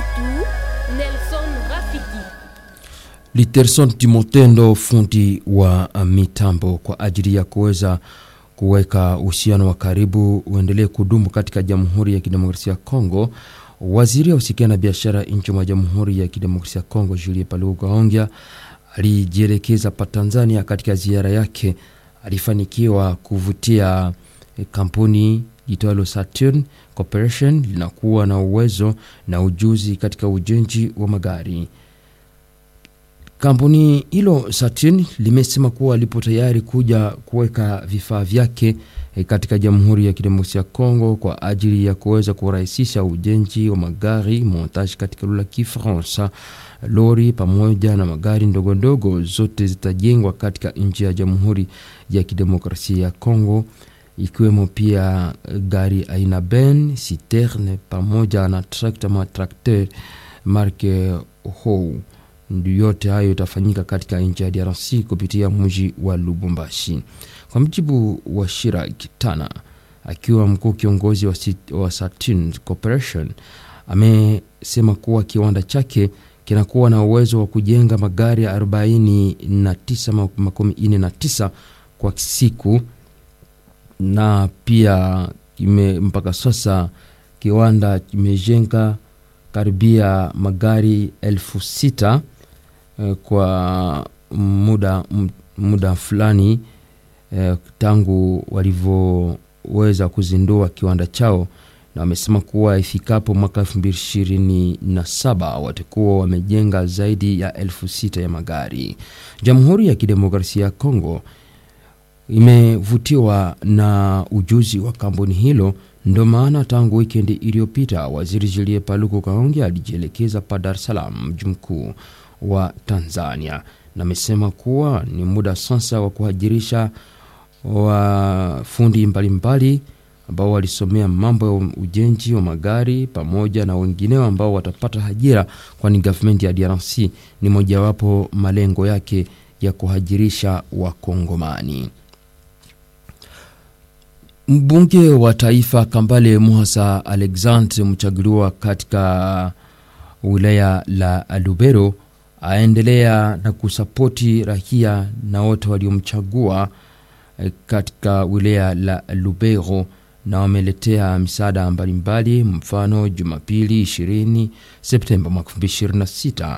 wetu Nelson Rafiki. Literson Timotendo, fundi wa mitambo, kwa ajili ya kuweza kuweka uhusiano wa karibu uendelee kudumu katika Jamhuri ya Kidemokrasia ya Kongo. Waziri wa usikia na biashara nchi mwa Jamhuri ya Kidemokrasia ya Kongo Julie Paluku Kahongya alijielekeza pa Tanzania. Katika ziara yake alifanikiwa kuvutia kampuni itwalo Saturn Corporation linakuwa na uwezo na ujuzi katika ujenzi wa magari. Kampuni hilo Saturn limesema kuwa lipo tayari kuja kuweka vifaa vyake katika Jamhuri ya Kidemokrasia ya Kongo kwa ajili ya kuweza kurahisisha ujenzi wa magari montage katika lugha ya Kifaransa. Lori pamoja na magari ndogo ndogo zote zitajengwa katika nchi ya Jamhuri ya Kidemokrasia ya Kongo, ikiwemo pia gari aina Ben, Citerne pamoja na trakta ma trakter marke Hou. Yote hayo itafanyika katika nchi ya DRC kupitia mji wa Lubumbashi. Kwa mjibu wa Shirak Tana, akiwa mkuu kiongozi wa, wa Saturn Corporation, amesema kuwa kiwanda chake kinakuwa na uwezo wa kujenga magari 49 kwa siku, na pia kime, mpaka sasa kiwanda kimejenga karibia magari elfu sita kwa muda, muda fulani eh, tangu walivyoweza kuzindua kiwanda chao, na wamesema kuwa ifikapo mwaka elfu mbili ishirini na saba watakuwa wamejenga zaidi ya elfu sita ya magari. Jamhuri ya Kidemokrasia ya Kongo imevutiwa na ujuzi wa kampuni hilo ndo maana tangu wikendi iliyopita waziri Julie Paluku Kahongya alijielekeza pa Dar es Salaam, mji mkuu wa Tanzania, na amesema kuwa ni muda sasa wa kuhajirisha wafundi mbalimbali ambao walisomea mambo ya ujenzi wa magari pamoja na wengineo ambao watapata ajira, kwani gavumenti ya DRC ni mojawapo malengo yake ya kuhajirisha Wakongomani. Mbunge wa taifa Kambale Muhasa Alexandre, mchaguliwa katika wilaya la Lubero, aendelea na kusapoti raia na wote waliomchagua katika wilaya la Lubero, na wameletea misaada mbalimbali. Mfano, Jumapili 20 Septemba mwaka 2026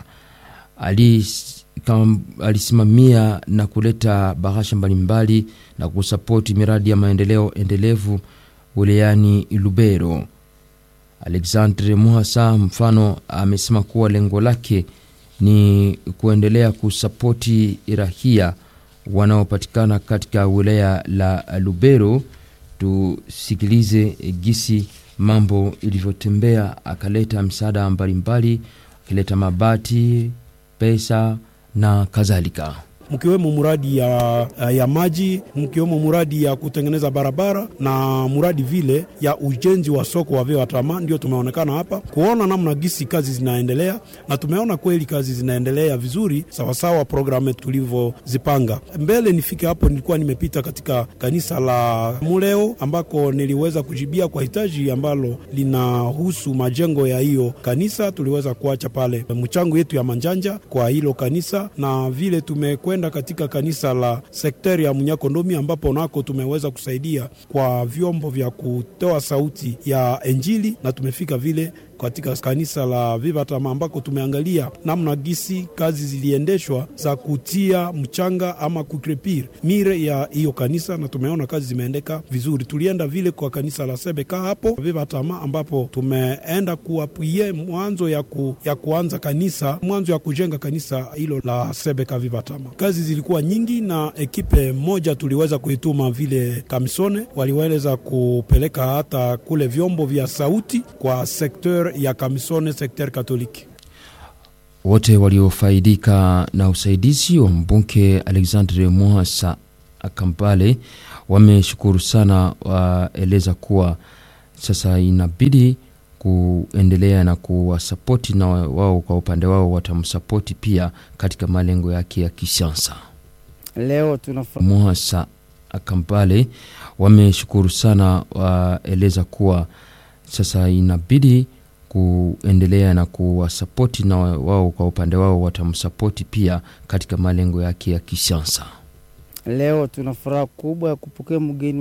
alisimamia na kuleta bahasha mbalimbali na kusapoti miradi ya maendeleo endelevu wilayani Lubero. Alexandre Muhasa mfano amesema kuwa lengo lake ni kuendelea kusapoti rahia wanaopatikana katika wilaya la Lubero. Tusikilize gisi mambo ilivyotembea. Akaleta msaada mbalimbali, akileta mabati, pesa na kadhalika mkiwemo muradi ya, ya maji mkiwemo muradi ya kutengeneza barabara na muradi vile ya ujenzi wa soko wa Veatama. Ndio tumeonekana hapa kuona namna gisi kazi zinaendelea, na tumeona kweli kazi zinaendelea vizuri sawasawa programu tulivyozipanga. Mbele nifike hapo, nilikuwa nimepita katika kanisa la Muleo ambako niliweza kujibia kwa hitaji ambalo linahusu majengo ya hiyo kanisa. Tuliweza kuacha pale mchango yetu ya manjanja kwa hilo kanisa, na vile tumekwe katika kanisa la sekteri ya Munyakondomi ambapo nako tumeweza kusaidia kwa vyombo vya kutoa sauti ya Injili na tumefika vile katika kanisa la Vivatama ambako tumeangalia namna gisi kazi ziliendeshwa za kutia mchanga ama kukrepir mire ya hiyo kanisa, na tumeona kazi zimeendeka vizuri. Tulienda vile kwa kanisa la Sebeka hapo Vivatama, ambapo tumeenda kuapwie mwanzo ya, ku, ya kuanza kanisa mwanzo ya kujenga kanisa hilo la Sebeka Vivatama. Kazi zilikuwa nyingi, na ekipe moja tuliweza kuituma vile Kamisone, waliweza kupeleka hata kule vyombo vya sauti kwa sekter ya Kamisone sekter Katoliki. Wote waliofaidika na usaidizi wa mbunge Alexandre Mwasa Kampale wameshukuru sana, waeleza kuwa sasa inabidi kuendelea na kuwasapoti na wao kwa upande wao watamsapoti pia katika malengo yake ya kisiasa. Leo tunafa... Mwasa Kampale wameshukuru sana, waeleza kuwa sasa inabidi kuendelea na kuwasapoti na wao kwa upande wao watamsapoti pia katika malengo yake ya kisiasa. Leo tuna furaha kubwa ya kupokea mgeni